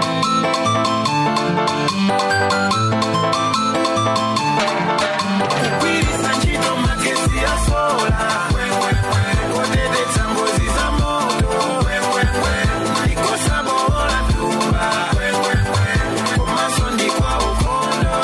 kugwiritsa ntchito magesi ya sola kuteteza ngozi za moto ndikosabola tuba komanso ndikwa ukondo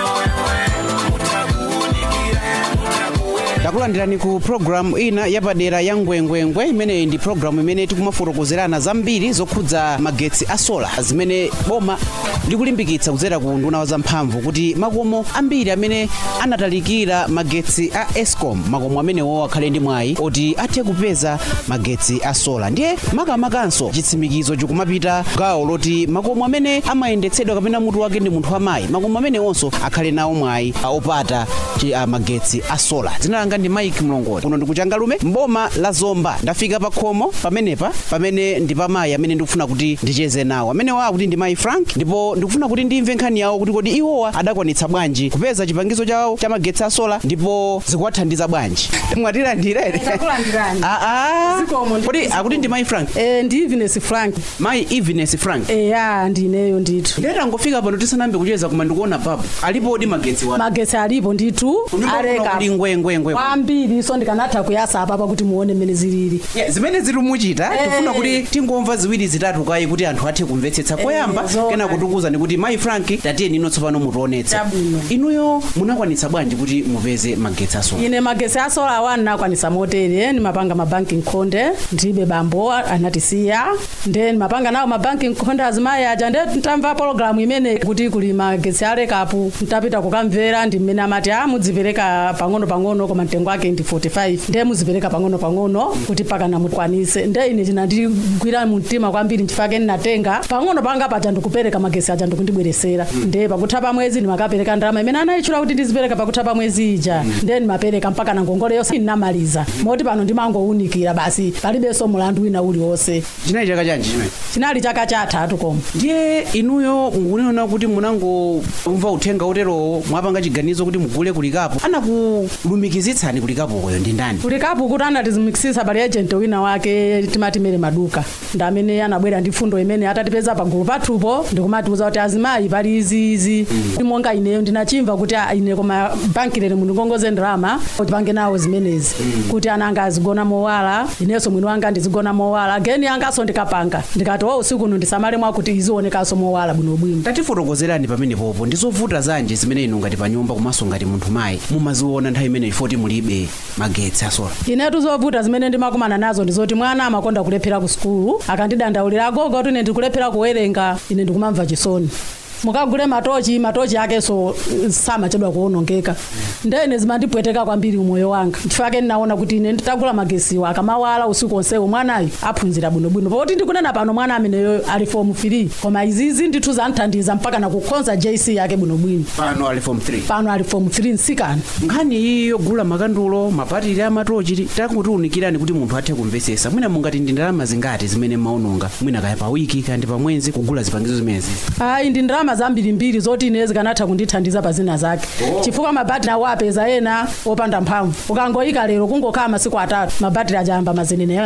mutakuunikire mutakuwera takulandirani ku programu ina yapadera ya ngwengwengwe imeneyi ndi programu imene tikumafotokozerana zambiri zokhudza magetsi a sola zimene boma likulimbikitsa kudzera ku nduna wa zamphamvu kuti makomo ambiri amene anatalikira magetsi a escom makomo amenewo akhale ndi mwayi oti athe kupeza magetsi a sola ndiye makamakanso chitsimikizo chikumapita gawo loti makomo amene amayendetsedwa kapena mutu wake ndi munthu wamayi makomo amenewonso akhale nawo mwayi a opata chi- a magetsi a sola dzina langa ndi mike mlongoti kuno ndikuchangalume mboma la zomba ndafika pa khomo pamenepa pamene ndi pamayi amene ndikufuna kuti ndicheze nawo amenewo akuti ndi mayi frank ndipo ndikufuna kuti ndimve nkhani yawo kuti kodi iwowa adakwanitsa bwanji kupeza chipangizo chawo cha magetsi a sola ndipo zikuwathandiza bwanji mwatilandirere Ndakulandirani. aa Zikomo, ndi- kodi akuti ndi mayi frank Eh ndi Eveness Frank. mayi eveness frank Eya ndineyo ndithu. ndetangofika pano tisanambe kucheza koma ndikuona papo alipodi magetsi wa Magetsi alipo ndithu Kunyumba kuno aleka. kuli ngwengwengwe Kwambiri so ndikanatha kuyasa apa kuti muone mmene zilili. Yeah, zimene zitumuchita Eh. tifuna kuti tingomva ziwiri zitatu kayi kuti anthu athe kumvetsetsa koyamba zoona. kena kutukuzani kuti mayi frank tatiyeni ino tsopano mutionetse Chabwino. inuyo munakwanitsa bwanji kuti mupeze magetsi asola Ine magetsi a sola awa ndinakwanisa motere ndimapanga mabanki nkhonde ndibe bambo anatisiya nde ndimapanga nawo mabanki nkhonde azimayi aja nde ntamva pologalamu imene kuti kuli magetsi alekapu ntapita kukamvera ndi mmene amati a mudzipereka pang'ono pang'ono koma mtengo wake ndi 45 nde muzipereka pang'ono pang'ono kuti pakana mukwanise nde ine chinandigwira mumtima kwambiri nchifake ndinatenga pang'ono panga paja ndikupereka magetsi aja ndikundibweresera nde pakutha pa mwezi ndimakapereka ndalama imene anayitchula kuti ndizipereka pakutha pa mwezi ija nde ndimapereka mpaka na ngongole yonse ndinamaliza moti pano ndimangowunikira basi palibenso mulandu wina uliwonse chinali chaka chanji chimene chinali chaka chatatu koma ndiye inuyo mukunena kuti munangomva uthenga uterowo mwapanga chiganizo kuti mugule kulikapo anakulumikizitsani kulikapokoyo ndi ndani kulikapo kuti anatizimikisisa pali agent wina wake timati mere maduka ndi amene anabwera ndi fundo imene atatipeza pagulu pathupo ndikumatiuza kuti azimayi pali izi izi monga ineyo ndinachimva kuti ah, ine koma banki lero mundikongoze ndalama tipange nawo zimenezi kuti ana anga azigona mowala inenso mwini wanga ndizigona mowala geni yangaso ndikapanga ndikati o usiku uno ndisamale mwakuti izionekanso mowala bwinobwino tatifotokozerani pamenepopo ndizovuta zanji zimene inu ngati pa nyumba komanso ngati munthu mayi mumaziona nthawi imene ifoti mulibe magetsi asola inetu zovuta zimene ndimakumana nazo ndizoti mwana amakonda kulephera ku sukulu akandidandaulira agogo kuti ine ndikulephera kuwerenga ine ndikumamva chisoni mukagule matochi matochi akenso eh, samachedwa kuonongeka ndene zimandipweteka kwambiri umoyo wanga chifake ndinaona kuti ine nditagula magesiwa akamawala usiku onsewo mwanayo aphunzira bwinobwino poti ndikunena pano mwana ameneyo ali form 3 koma izizi ndithu zanthandiza mpaka nakukhonza jc yake bwinobwino pano ali form 3 pano ali form 3 nsikana nkhani iyi yogula makandulo mapatiri amatochi takutiunikirani kuti munthu athe kumvetsetsa mwina mungati ndi ndalama zingati zimene maononga mwina kaya pa wiki kandi pa mwezi kugula zipangizo zimenezi ayi ndi ndalama zambirimbiri zoti ine zikanatha kundithandiza pa zina zake chifukwa mabatiri awo apeza ena opanda mphamvu ukangoyika lero kungokhala masiku atatu mabatiri ajayamba mazenene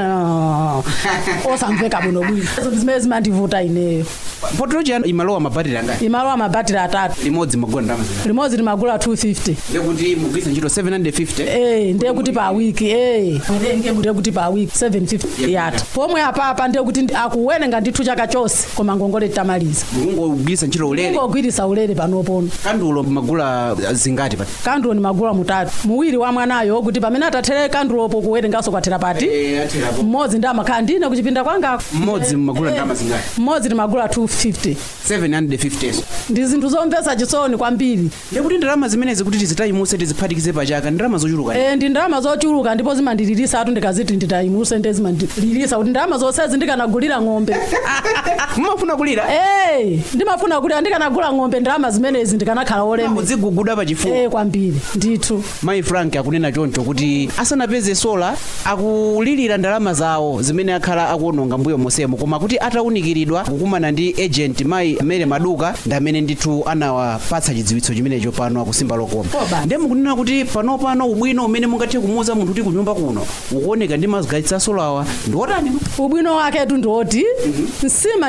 osamveka bwinobwino zimene zimandivuta ineyo potochi ano imalowa mapatiri angati imalowa mabatiri atatu limodzi magula ndalama zingati limodzi limagula 250 ndekuti mugwiritsa ntchito 750 Eh, ndiye kuti pa wiki eh ndiye ndiye kuti pa wiki 750 yata pomwe apapa ndiye kuti ndi- akuwerenga ndithu chaka chonse koma ngongole titamaliza mungogwiritsa ntchito ulere ingogwirisa ulere panopono kandulo magula zingati pa kandulo ni magula mutatu muwiri wa mwanayo kuti pamene atathere kandulopo kuwerenganso kwathera pati mmodzi ndi amakhala ndine kuchipinda kwanga mmodzi magula ndalama zingati mmodzi ni magula 250 750 ndi zinthu zomvetsa chisoni kwambiri ndekuti ndalama zimenezi kuti tizitayimuse tiziphatikize pachaka ndalama zochuluka e, ndi ndalama zochuluka ndipo zimandililisa atu ndikaziti nditayimuse nde zimandililisa kuti ndalama zonsezi ndikanagulira ng'ombe mumafuna kulira e, ndimafuna kuti andikanagula ng'ombe ndalama zimenezi ndikanakhala oleme uziguguda pachifuwa e, kwambiri ndithu mayi frank akunena choncho kuti asanapeze sola akulilira ndalama zawo zimene akhala akuononga mbuyo mosemo koma kuti atawunikiridwa kukumana ndi agent mayi mere maduka ndi amene ndithu anawapatsa chidziwitso chimenecho pano akusimba lokoma Koba. ndiye mukunena kuti panopano ubwino umene mungathe kumuuza munthu kuti kunyumba kuno ukuoneka ndi magetsi a solawa ndi otani ubwino waketu ndiwoti nsima ndikamadya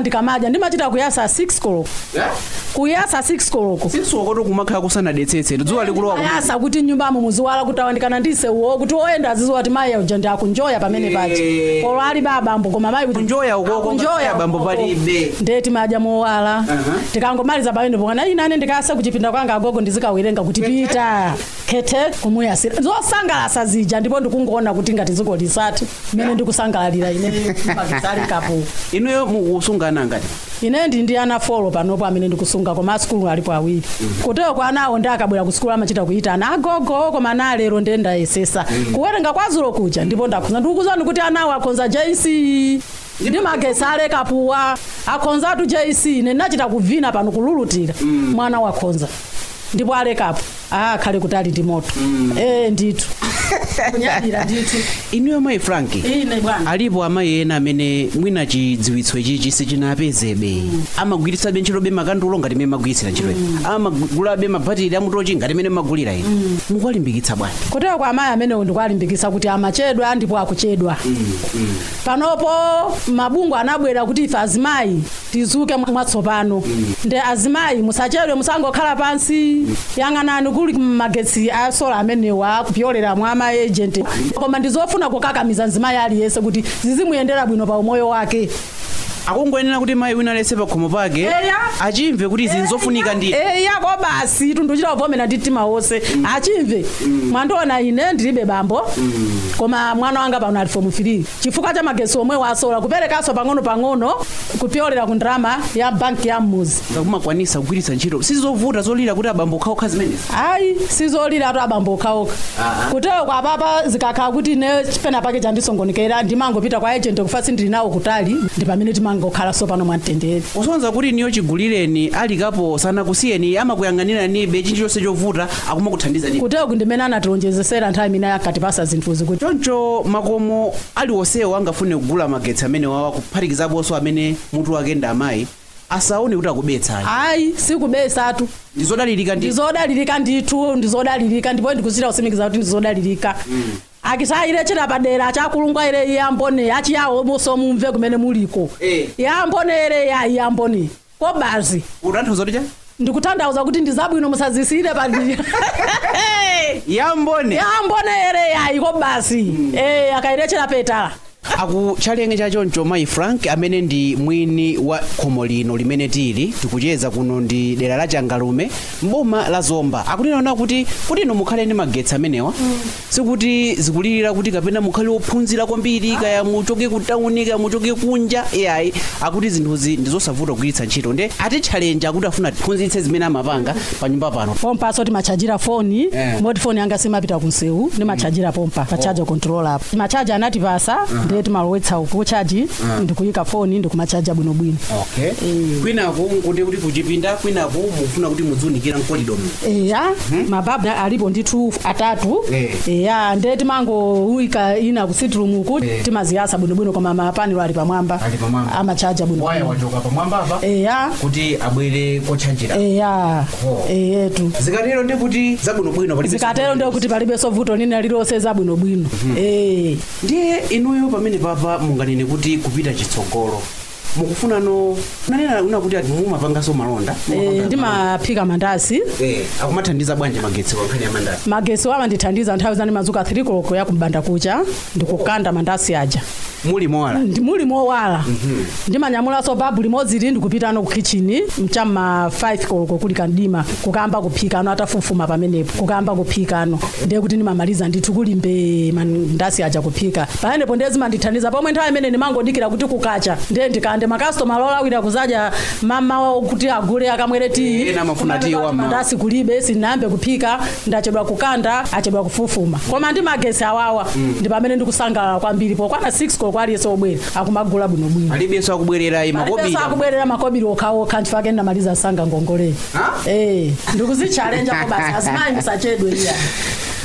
aja ndimachita kuyasa 6 koloko kuyasa 6 koloko sinsokoto kumakhala kusanadetsetse dzuwa likulowa ku- ayasa kuti nyumbamo muziwala kuti awandikana ndiseuwo kuti oyenda aziziwa kuti mayi uja ndi akunjoya pamene paja Eh. polo ali babambo koma mayi kuti Kunjoya ukoko, akunjoya ngakhale abambo ukoko. palibe. ndiye timadya mowala tikangomaliza pamene pokana inane ndikase kuchipinda kwanga agogo ndizikawerenga kuti pita khete kumuyasira zosangalasa zija ndipo ndikungoona kuti ngati dziko lisati imene ndikusangalalira ine makisalikapo inuyo mukusungana ngati ine ndi ndi ana folo panopo amene ndikusunga koma asukulu alipo awiri kutero kwa anawo ndi akabwera ku sukulu amachita kuita ana agogo koma ana alero ndiye ndayesesa kuwerenga kwazulo kuja ndipo ndakhonza ndikukuzani kuti anawo akhonza jc ndi magesi alekapuwa akhonzatu jc ine ndinachita kuvina pano kululutira mwana wakhonza ndipo alekapo akhale kuti ali ndi moto eh ndithu kunyadira ndithu inuyo mayi frank ine bwana alipo amayi ena amene mwina chidziwitso ichichi sichinapezebe amagwiritsabe ntchitobe makandulo ngati mmene magwiritsira ntchito amagulabe mabhatiri amutochi ngati mmene magulira ine mukwalimbikitsa bwanji kutero kwa amayi amenewo ndikuwalimbikitsa kuti amachedwa ndipo akuchedwa panopo mabungu anabwera kuti ife azimayi tizuke mwatsopano nde azimayi musachedwe musangokhala pansi yang'anani kuli magetsi a sola amenewa kupyolera mwa amaejenti koma ndizofuna kukakamiza mzimayi aliyense kuti zizimuyendera bwino pa umoyo wake akungoyenera kuti mayi wina alese pakhomo pake Eya. achimve kuti zinzofunika ndi yako basi tunduchita kuvomera ndi mtima wonse achimve mwandiona ine ndilibe bambo koma mwana wanga pano ali fomu 3 chifukwa cha magesi omwe wasola kuperekanso pang'ono pang'ono kupyolera ku ndrama ya banki ya mmuzi ngakumakwanisa kugwiritsa ntchito sizovuta zolira kuti abambo okhaokha zimenezi ayi sizolira atu abambo okhaokha kutero kwa papa zikakhala kuti ne pena pake chandisongonekera ndimangopita kwa ejenti kufa ndili nawo kutali ndi pamene timangokhala so pano mwamtendere usonza kuti niyo chigulireni alikapo sanakusiyeni amakuyang'aniranibe chilichonse chovuta akumakuthandizani kutero kundimene anatilonjezesera nthawi imene akatipasa zinthuzi kuti choncho makomo aliwonsewo angafune kugula magetsi amene wawa kuphatikizaponso amene mutu wake ndi amayi asaone kuti akubetsani ayi sikubesatu ndizodalirika ndi ndizodalirika ndithu ndizodalirika ndipo ndikuchita kusimikiza kuti ndizodalirika akisayire chira padera chakulungwa ire yambone achiyawo muso mumve kumene muliko Eh. yambone ire yayi yambone kobazi utanthauza kuti cha ndikutanthauza kuti ndizabwino musazisire padira yambone yambone ire yayi kobazi eh akayirechera petala aku chalenge chachoncho mayi frank amene ndi mwini wa khomo lino limene tili tikucheza kuno ndi dera la changalume mboma la zomba akunena kuti kuti inu mukhale ndi magetsi amenewa sikuti zikulirira kuti kapena mukhale ophunzira kwambiri kaya muchoke ku tawuni kaya muchoke kunja yayi akuti zinthuzi ndizosavuta kugwiritsa ntchito nde ati challenge akuti afuna tiphunzitse zimene amapanga pa nyumba pano pompaso timachajira foni Eh. moti foni yanga simapita kunsewu ndimachajira pompa pa charger control apo timachaja anatipasa ndiye timalowetsa kuchaji ndikuyika foni ndikumachaja bwinobwino okay kwinaku nkuti kuti kuchipinda kwinaku mufuna kuti mudziunikira mkolidomo eya mababu alipo ndithu atatu Eh. eya ndiye timangouyika ina ku sitroom uku timaziyasa bwinobwino koma mapanelo ali pamwamba Ali pamwamba. amachaja waya bwinobwino wachoka pamwambapa eya kuti abwere kotchanjira eya Oh. eyetu zikatero ndi kuti zabwinobwino palibe zikatero ndiye kuti palibenso vuto lina lililonse zabwinobwino eh ndiye inuyo pamene papa munganene kuti kupita chitsogolo mukufunano nanena una kuti ati mumapanganso malonda Eh, ndimaphika mandasi Eh, akumathandiza bwanji magetsi kwa nkhani ya mandasi magesi amandithandiza nthawi zani madzuka 3 koloko ya kumbanda kucha ndikukanda mandasi aja muli mowala Ndi- muli mowala ndimanyamulanso babu limodzi lili ndikupita ano ku kitchen mchamma 5 koloko kuli kandima kukamba kuphika ano atafufuma pamenepo kukamba kuphika ano ndiye kuti ndimamaliza ndithu kulimbe mandasi aja kuphika pamenepo ndiye zimandithandiza pomwe nthawi imene ndimangodikira kuti kukacha ndiye ndikande makastoma lolawira kuzadya mama kuti agule akamwere tii Ena amafuna tii Kumapeza kuti wam'mawa. mandasi kulibe sinayambe kuphika ndachedwa kukanda achedwa kufufuma koma ndi magesi awawa ndi pamene ndikusangalala kwambiri pokwana 6 koloko aliyense obwera akumagula bwinobwino alibenso akubwerera alibenso makobira akubwerera makobiri okhaokha nchifake ndamaliza sanga ngongole Ha? eh ndikuzichalenja ko basi azimayi musachedwe iya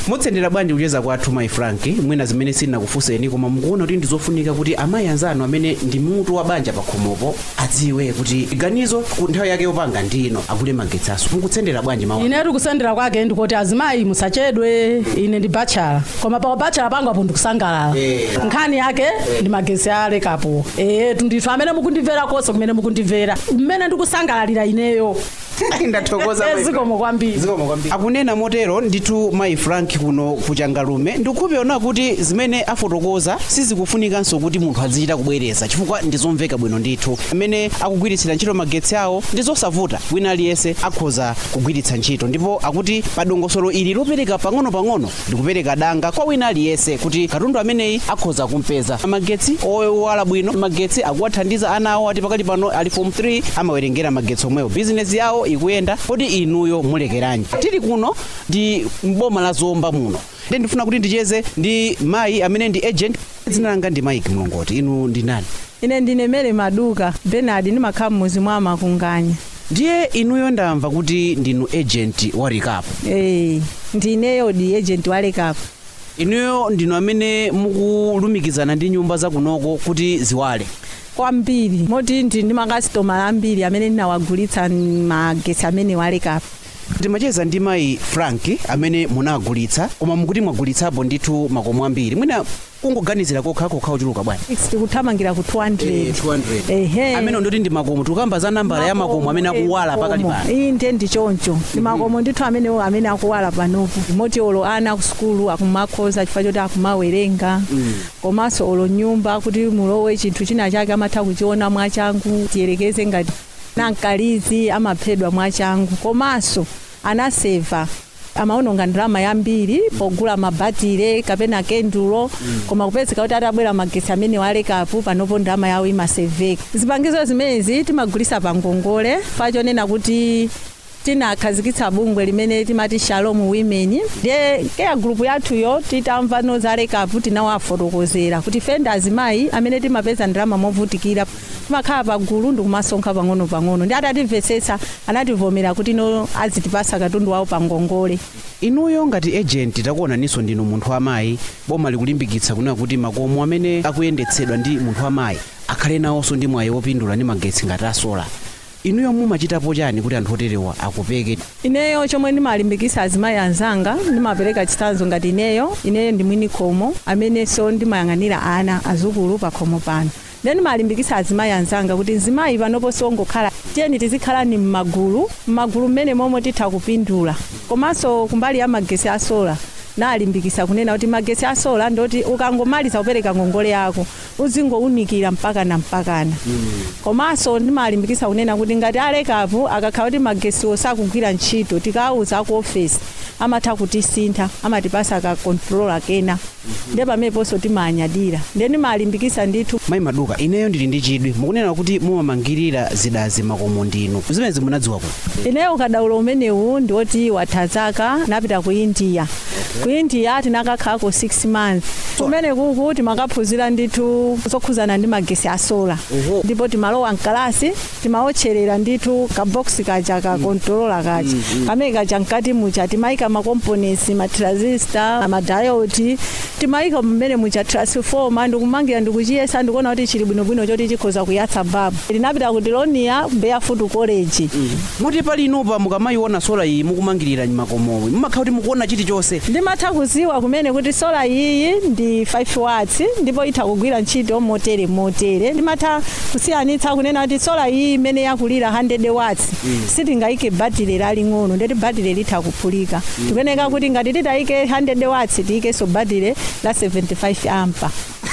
mutsendera bwanji kucheza kwathu mayi frank mwina zimene sindinakufunseni koma mukuona kuti ndizofunika kuti amayi anzanu amene ndi mutu wa banja pakhomopo adziwe kuti ganizo ku nthawi yake yopanga ndino akule magetsaso mukutsendera bwanji mawu ine tikusendera kwake ndikuti azimayi musachedwe ine ndi bachala koma pa bachala pangu apo ndikusangalala Eh. nkhani yake ndi magesi alekapo eh ndithu amene mukundimvera konse kumene mukundimvera mmene ndikusangalalira ineyo ndathokoza Eh, zikomo kwambiri akunena motero ndithu mayi frank kuno kuchangalume ndikupewona kuti zimene afotokoza sizikufunikanso kuti munthu azichita kubwereza chifukwa ndizomveka bwino ndithu amene akugwiritsira ntchito magetsi awo ndi zosavuta wina aliyense akhoza kugwiritsa ntchito ndipo akuti pa dongosolo ili lopereka pang'ono-pang'ono ndikupereka danga kwa wina aliyense kuti katundu ameneyi akhoza kumpeza magetsi owala bwino magetsi akuwathandiza ana awo ati pakati pano ali form 3 amawerengera magetsi omwewo bizinesi yawo ikuyenda kodi inuyo mulekeranji tili kuno ndi mboma la zomba muno ndi ndifuna kuti ndicheze ndi mayi amene ndi agent dzina langa ndi mike mlongoti inu ndi nani ine ndine mere maduka benard ndimakhala mmuzi mwa makunganya ndiye inuyo ndamva kuti ndinu agent wa recap eh ndineyo di agent walekapo inuyo ndinu amene mukulumikizana ndi nyumba zakunoko kuti ziwale kwambiri moti ndi ndi makasitomala ambiri amene ndinawagulitsa magesi amene walekapo timacheza ndi mayi frank amene munagulitsa koma mukuti mwagulitsapo ndithu makomo ambiri mwina kungoganizira kokha kokha ochuluka bwanji tikuthamangira ku 200 ehe amene ndoti ndi makomo tikamba za nambala ya makomo amene akuwala pakali pano iyi ndiye ndi choncho ndi makomo ndithu amenewo amene akuwala panopo moti olo ana ku sukulu akumakhoza chifukwa choti akumawerenga komanso olo nyumba kuti mulowe chinthu china chake amatha kuchiona mwachangu tiyerekeze ngati nankalizi amaphedwa mwachangu komanso anaseva amaononga ndalama yambiri pogula mabatire kapena kendulo koma kupezeka kuti atabwera magesi amene walekapo panopo ndalama yawo imaseveka zipangizo zimenezi timagulisa pa ngongole pachonena kuti tinakhazikitsa bungwe limene timati shalom women ndiye keya gulupu yathuyo titamva nozalekapo tinawafotokozera kuti fenda azimayi amene timapeza ndalama movutikira timakhala pagulu ndikumasonkha pang'ono-pang'ono ndi atatimvetsetsa anativomera kuti no azitipasa katundu wawo pa ngongole inuyo ngati agent takuonaninso ndinu munthu wamayi boma likulimbikitsa kunena kuti makomo amene akuyendetsedwa ndi munthu wamayi akhale nawonso ndi mwayi wopindula ndi magetsi ngati asola inuyo mumachitapo chani kuti anthu oterewa akupeke ineyo chomwe ndimalimbikisa azimayi anzanga ndimapereka chitsanzo ngati ineyo ineyo ndi mwini khomo amenenso ndimayang'anira ana azukulu pa khomo pano then malimbikisa azimayi anzanga kuti mzimayi panopo siwongokhala tiyeni tizikhala ni mmagulu mmagulu mmene momwe titha kupindula komanso kumbali ya magesi asola nalimbikisa kunena kuti magesi asola ndoti ukangomaliza kupereka ngongole yako uzingounikira mpakana mpakana komanso ndimalimbikisa kunena kuti ngati alekapo akakhala kuti magesiwo sakugwira ntchito tikawuza ku ofesi amatha kutisintha amatipasa ka controller kena ndiye pameneponso timanyadira ndiye ndimalimbikisa ndithu mayi maduka ineyo ndili ndi chidwi mukunena kuti mumamangirira zidazi makomo ndinu zimenezi munadziwa kuti ineyo ukadaulo umenewu ndiwoti watha zaka napita ku india ku india tinakakhalako 6 months kumene kuku timakaphunzira ndithu zokhuzana ndi magesi asola Oho. ndipo timalowa mkalasi timaotcherera ndithu kaboksi kaja ka kontolola kaja kamene kaja mkati mucha timayika makomponents matransistor amadayoti timayika mmene mucha transformer ndikumangira ndikuchiyesa ndikuona kuti chili bwinobwino choti chikhoza kuyatsa babu linapita ku Dilonia Barefoot College muti pali inupa mukamayiona sola iyi mukumangirira makomowi mumakhala kuti mukuona chilichonse ndimatha kuziwa kumene kuti sola iyi ndi 5 watts ndipo itha kugwira ntchito motere motere ndimatha kusiyanitsa kunena kuti sola iyi imene yakulira 100 watts sitingayike batire laling'ono ndeti batire litha kuphulika tikuyeneka kuti ngati titayike 100 watts tiyikenso batire la 75 ampa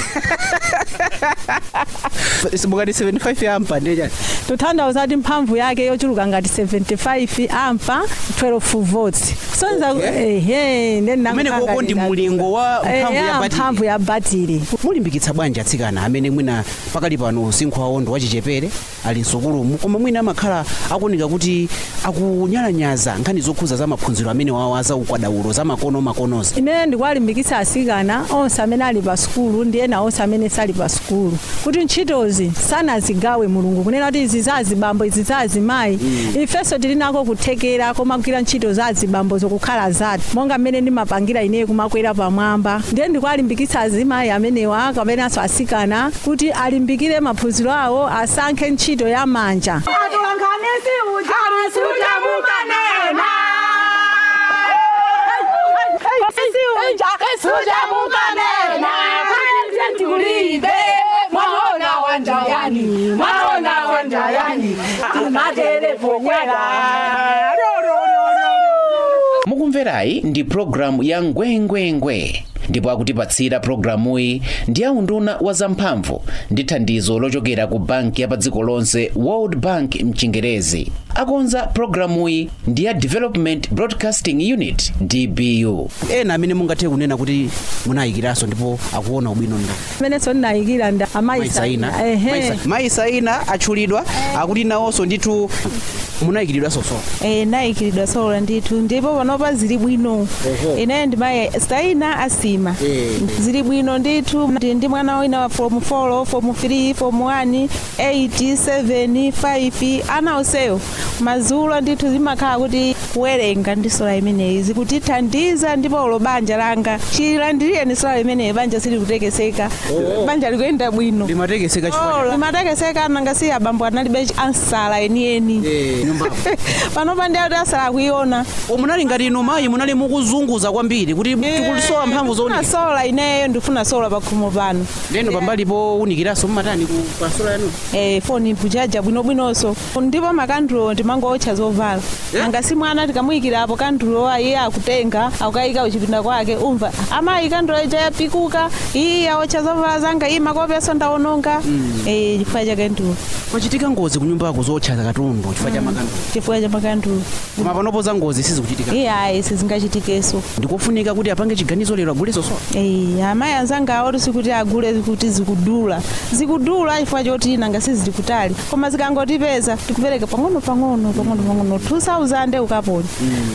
mukati 75 ampa ndechani tutanthauza kuti mphamvu yake yochuluka ngati 75 ampa 12 volts sonza ehe ndeni kumene koko ndi mulingo wa mphamvu ya batiri mphamvu ya batiri mulimbikitsa bwanji atsikana amene mwina pakali pano usinkhu wawo ndi wachichepere ali msukulumu koma mwina amakhala akuoneka kuti akunyalanyaza nkhani zokhuza za maphunziro amene wawa za ukwadaulo za makono makonozi ine ndikuwalimbikitsa asikana onse amene ali pa sukulu ndi ena onse amene sali pa sukulu sukulu kuti ntchitozi sanazigawe mulungu kunena kuti izi za azibambo izi za azimayi ifenso tili nako kuthekera koma kugwira ntchito za azibambo zokukhala zathu monga mmene ndimapangira ineyo kumakwera pamwamba ndiye ndikuwalimbikitsa azimayi amenewa kapenanso asikana kuti alimbikire maphunziro awo asankhe ntchito ya manja atulanganisi uja suja mukanena uja suja mukanena kanje tikulibe mwaona wanjayani mwaona wanjayani timatelefonywera mukumverayi ndi programu ya ngwengwengwe ndipo akutipatsira programuyi ndi aunduna wa zamphamvu ndi thandizo lochokera ku banki ya pa dziko lonse world bank mchingerezi akonza programuyi ndi ya development broadcasting unit dbu ena amene mungathe kunena kuti munayikiranso ndipo akuona ubwino ndo imenenso ndinayikira nda mayisaina ehe mayisaina atchulidwa akuti nawonso ndithu munayikiridwa soso Eh, nayikiridwa sola ndithu ndipo panopa zili bwino ineyo ndimayi saina asima zili bwino ndithu ndi ndi mwana wina wa form 4 form 3 form 1 8 7 5 ana onseyo mazulo ndithu zimakhala kuti kuwerenga ndi sola imeneyi zikutithandiza ndipo ulo banja langa chilandiriyeni sola imeneyi banja silikutekeseka banja likuyenda bwino limatekeseka chifukwa Oh, limatekeseka nanga si abambo analibe ansala enieni nyumbapo panopa ndi ati asala akuiona munali ngati inu mayi munali mukuzunguza kwambiri kuti tikulisowa mphamvu ndifuna zowunika sola ineyo ndifuna sola pakhomo pano ndeno pambalipo unikiranso mumatani ku pasola yanu eh, foni kujaja bwinobwinonso ndipo makandulo ndimangotcha zovala nanga si mwana tikamuyikirapo kandulo iye akutenga akukayika uchipinda kwake umva amayi kandulo ija yapikuka iyi awotcha zovala zanga iyi makopeso ndawononga eh, chifukwa cha kandulo kwachitika ngozi kunyumbako zotcha katundu chifukwa cha makandulo chifukwa cha makandulo koma panopo za ngozi sizikuchitika iye ayi sizingachitikeso ndikofunika kuti apange chiganizo lero aguleso sola Eh, amayi anzanga awo tisikuti agule kuti zikudula zikudula chifukwa choti nanga sizili kutali koma zikangotipeza tikupereka pang'ono pang'ono pang'ono pang'ono 2000 ukaponya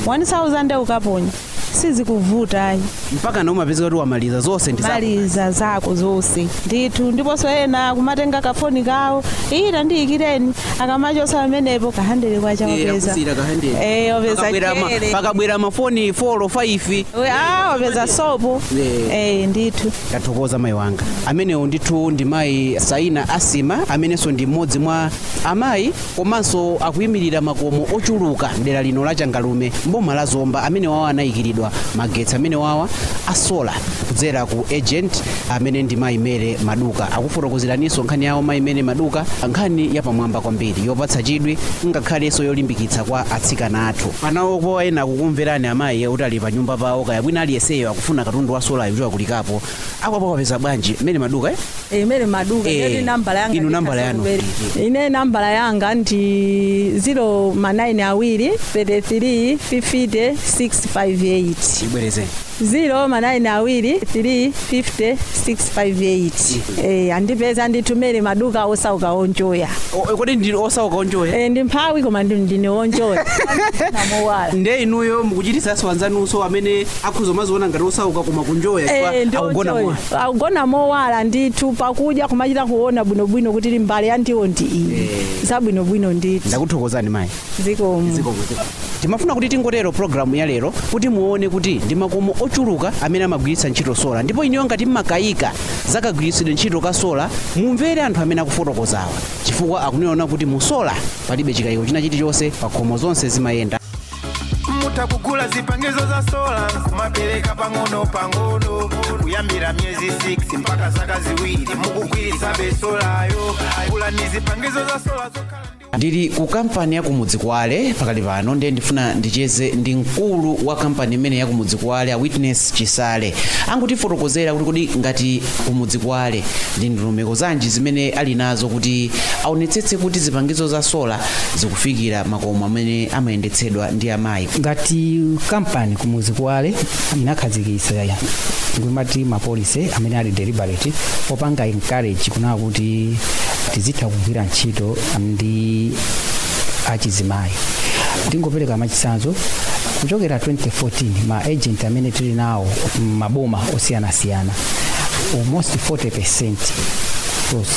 1000 ukaponya sizikuvuta ayi mpaka na umapeza kuti wamaliza zonse ndi zako. maliza zako zonse ndithu ndiponso ena kumatenga kafoni kawo ita ndiyikireni akamachosa pamenepo kahandere kwacha Eh, wapeza akusira kahandere. Eh, wapeza Pakabwera ma- kere. pakabwera mafoni 4 5 We- ah, wapeza sopo Eh. Eh, ndithu tathokoza mayi wanga amenewo ndithu ndi mayi saina asima amenenso ndi mmodzi mwa amayi komanso akuyimirira makomo ochuluka mdera lino la changalume mboma la zomba amene wawa anayikiridwa magetsi amene wawa asola kudzera ku agent amene ndi mayi mere maduka akufotokozeraninso nkhani yawo mayi mere maduka nkhani yapamwamba kwambiri yopatsa chidwi ngakhalenso yolimbikitsa kwa atsikana athu panawo ena kukumverani amayi kuti ali pa nyumba pawo kaya bwina aliyeseyo akufuna katundu wa solayo kuti akulikapo akwapo kapeza bwanji mere maduka eh? imene maduka Eh, ndiyoti nambala yanga inu nambala yanu. ndikhasalubere. ine nambala yanga ndi 0 manayini awiri 33 50 658 ibwerezeni 0 manayini awiri 3 50 658 eh andipeza nditumere maduka osauka onjoya O- kodi ndi osauka onjoya eh ndi mphawi koma ndi ndine onjoya namowala nde inuyo mukuchitisanso anzanunso amene akhuza maziona ngati osauka koma kunjoya Eh, ndi chifukwa akugona onjoya. mwa akugona mowala ndithu pakudya kumachita kuona bwinobwino kuti li mbali ya ndiwo ndi iyi zabwinobwino ndithu ndakuthokozani mayi zikomo timafuna kuti tingotero programu ya lero kuti muone kuti ndi makomo ochuluka amene amagwiritsa ntchito sola ndipo iniyo ngati mmakayika zakagwiritsidwe ntchito ka sola mumvere anthu amene akufotokozawa chifukwa akunena kuti mu sola palibe chikayiko china chilichonse pa khomo zonse zimayenda mutakugula zipangizo za sola kumapereka pang'ono pang'ono kuyambira myezi 6 mpaka zaka ziwiri mukugwiritsa besolayo kula ni zipangizo za sola zokhala ndi ndili ku kampani ya kumudzi kwale pakali pano ndiye ndifuna ndicheze ndi mkulu wa kampani imene ya kumudzi kwale a witness chisale angutifotokozera kuti kodi ngati kumudzi kwale ndi ndondomeko zanji zimene ali nazo kuti aonetsetse kuti zipangizo za sola zikufikira makomo amene amayendetsedwa ndi amayi ngati kampani kumudzi kwale inakhazikitsa ngwimati mapolisi amene ali deliberate opanga encourage kunaka kuti tizitha kugwira ntchito ndi achizimayi tingopereka machitsanzo kuchokera 2014 ma agent amene tili nawo maboma osiyanasiyana almost 40 percent of course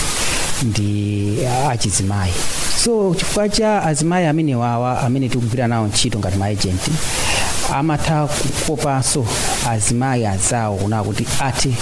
ndi achizimayi so chifukwa cha azimayi amene wawa amene tikugwira nawo ntchito ngati maagenti amatha kukopanso azimayi azawo kunaa kuti athe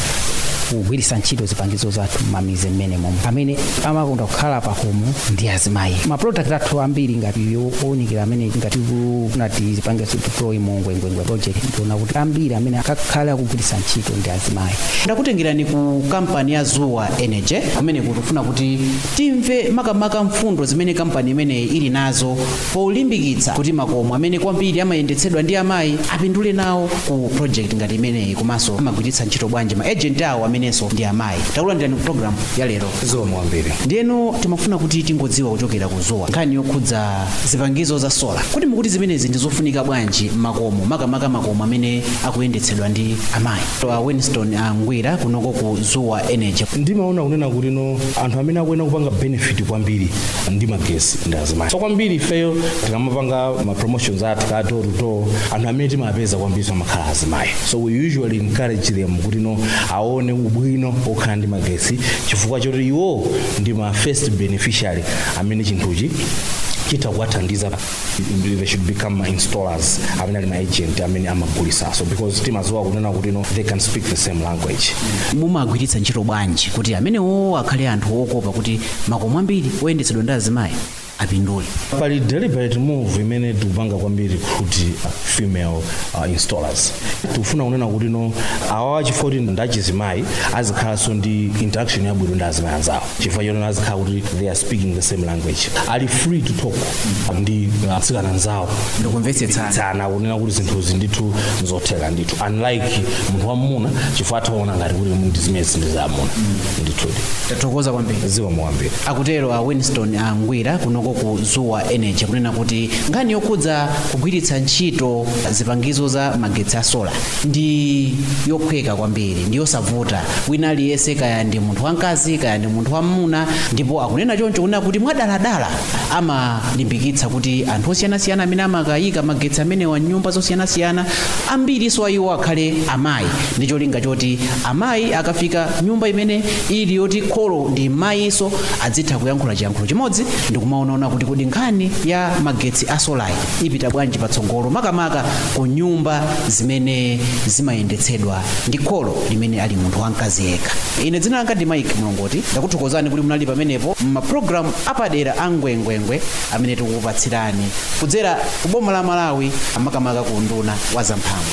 kugwiritsa ntchito zipangizo zathu mamize mmenemo amene amakonda kukhala pakomo ndi azimayi maprodakt athu ambiri ngati owunikira amene ngati kunati zipangizo deploy mongwengwengwe project ndiona kuti ambiri amene akakhala akugwiritsa ntchito ndi azimayi ndakutengerani ku kampani ya zuwa energy kumene kutufuna kuti timve makamaka mfundo zimene kampani imeneyi ili nazo polimbikitsa kuti makomo amene kwambiri amayendetsedwa ndi amayi apindule nawo ku project ngati imeneyi komanso amagwiritsa ntchito bwanji ma agent awo amenenso ndi amayi takulandirani ku program ya lero zikomo kwambiri ndiyeno timafuna kuti tingodziwa kuchokera ku zuwa nkhani yokhudza zipangizo za sola kuti mukuti zimenezi ndi zofunika bwanji makomo makamaka makomo amene akuyendetsedwa ndi amayi a winston angwira kunoko ku zuwa energy ndimaona kunena kuti no anthu amene akuyenda kupanga benefit kwambiri ndi magesi ndi azimayi so kwambiri ifeyo tikamapanga ma promotions athu ka door to door anthu amene timapeza kwambiri amakhala azimayi so we usually encourage them kuti no aone ubwino okhala ndi magesi chifukwa choti iwo ndi ma first beneficiary amene chinthuchi chitha kuwathandiza they should become my installers amene ali ma agent amene amagulisaso because timaziwa kunena kuti no they can speak the same language mumagwiritsa ntchito bwanji kuti amenewo akhale anthu okopa kuti makomo ambiri oyendetsedwa ndi azimayi apindule pali deliberate move imene tikupanga kwambiri kuti female uh, installers tikufuna kunena kuti no awawa chifukwa kuti ndachizimayi azikhalanso ndi interaction yabwino ndi azimayi anzawo chifukwa chonena azikhala kuti they are speaking the same language ali free to talk ndi atsikana anzawo ndikumvetsetsana tsana kunena kuti zinthuzi ndithu zotheka ndithu unlike munthu wamuna chifukwa ataona ngati kuti ndi zimene zinthu zamuna ndithudi tathokoza kwambiri zikomo kwambiri akutero a winston angwira kunoko ku zuwa energy kunena kuti nkhani yokhudza kugwiritsa ntchito zipangizo za magetsi a sola ndi yophweka kwambiri ndi yosavuta wina aliyense kaya ndi munthu wamkazi kaya ndi munthu wamuna ndipo akunena choncho kunena kuti mwadaladala amalimbikitsa kuti anthu osiyanasiyana amene amakayika magetsi amenewa nyumba zosiyanasiyana ambiriso a iwo akhale amayi ndi cholinga choti amayi akafika nyumba imene ili yoti kholo ndi mayiso adzitha kuyankhula chiyankhulo chimodzi ndi kumaonaona kuti kodi nkhani ya magetsi a solayi ipita bwanji patsogolo makamaka ku nyumba zimene zimayendetsedwa ndi kholo limene ali munthu wamkazi yekha ine dzina langa ndi mike mlongoti ndakuthokozani kuti munali pamenepo m'mapulogalamu apadera a ngwengwengwe amene tikukupatsirani kudzera ku boma la malawi makamaka ku nduna wa zamphamvu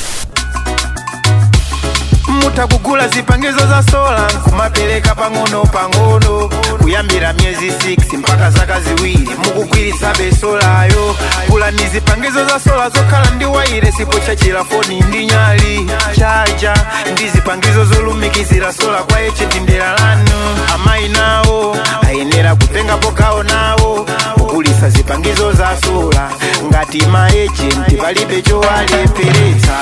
mutakugula zipangizo za sola kumapereka pang'ono pang'ono kuyambira miyezi 6 mpaka zaka ziwiri mukugwiritsa besolayo gulani zipangizo za sola zokhala ndi waire sipo chachira foni ndi nyali chaja ndi zipangizo zolumikizira sola kwa echeti ndera lanu amayi nawo ayenera kutengapo gawo nawo kugulitsa zipangizo za sola ngati maejenti palibe chowalepheretsa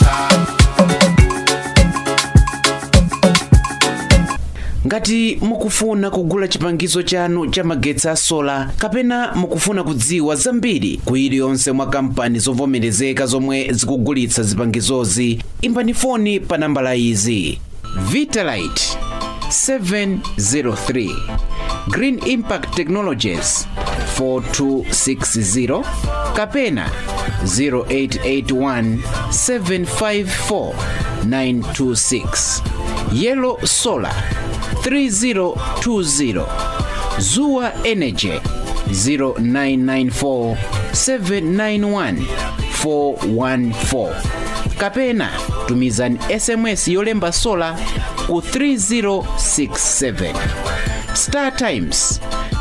ngati mukufuna kugula chipangizo chanu cha magetsi a sola kapena mukufuna kudziwa zambiri ku iliyonse mwa kampani zovomerezeka zomwe zikugulitsa zipangizozi imbani foni pa nambala izi vitalite 703 green impact technologies 4260 kapena 0881 754 926 yellow solar 3020 zuwa energy 0994 791 414 kapena tumizani sms yolemba sola ku 3067 star times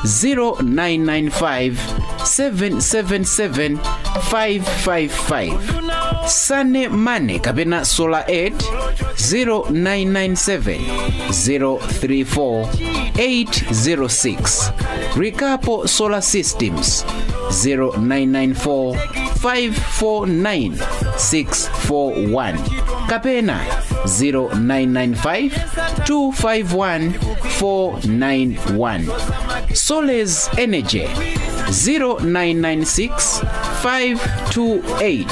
0995 777 555 sane mane kapena solar 8 0997 034 806 rikapo solar systems 0994 549 641 kapena 0995 251 491 soles energy 0996 528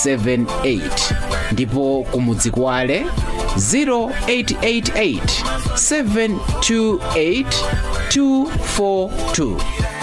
378 ndipo kumudzi kwale 0888 728 242